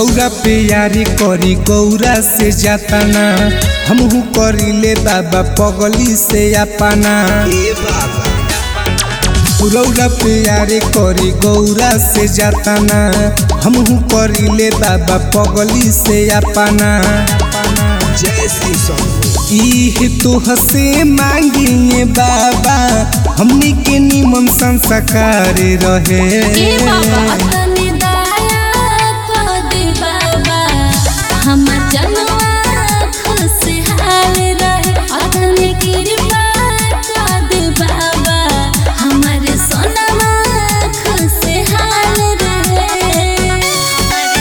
रौरा पे यारी करी गौरा से जाताना हमहू करिले बाबा पगली से अपना रौरा पे यारी करी गौरा से जाताना हमहू करिले बाबा पगली से अपना जय श्री शंभु इह तो हसे मांगिए बाबा हमनी के निमन संस्कार रहे ए बाबा तनी दया कर दे बाबा हमर जनवा खुशहाल रहे तनी कृपा कर दे बाबा हमर सोनवा खुशहाल रहे हमर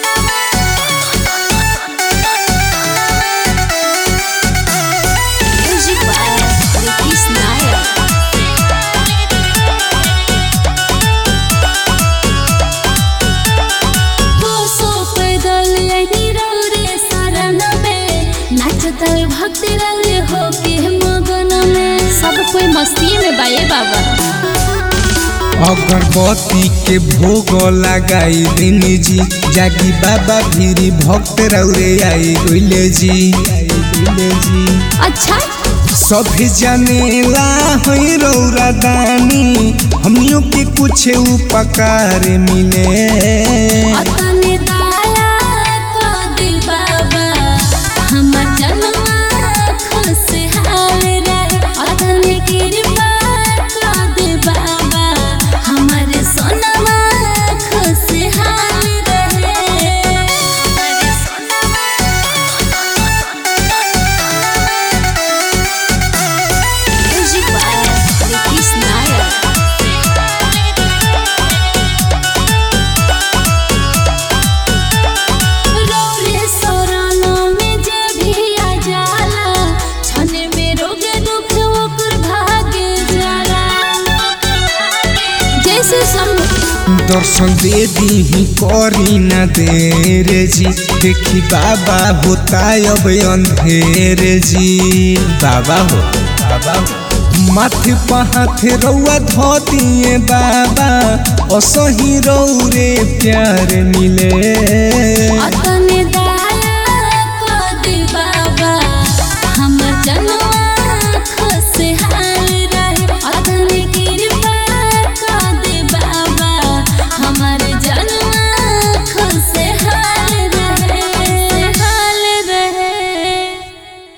सोनवा म्यूजिक बाय रिकीस नायक कोसो पैदल यही रौरे शरण में नाचतल भक्ति रौरे हो के मगन में सब कोई मस्ती में बाए बाबा अगरबत्ती के भोग लगाई देनी जी जागी बाबा भीरी भक्त रौरे आई गइले जी आई गइले जी अच्छा सभी जनेला है रौरा दानी हमनियों के कुछ उपकार मिले अतने दया कर दे बाबा हमर जनवा खुशहाल रहे अतने कृपा कर दे बाबा हमर सोनवा खुशहाल रहे हमर सोनवा म्यूजिक बाय रिकीस नायक रौरे सौरानो में जे भी आ जाला छने में रोग दुख ओकर भागे जाला जैसे सब दर्शन दे दी करी न देर जी देखी बाबा होता अब अंधेर जी बाबा हो बाबा हो माथे पहाथे रौआ धो दिए बाबा असही रौरे प्यार मिले अतने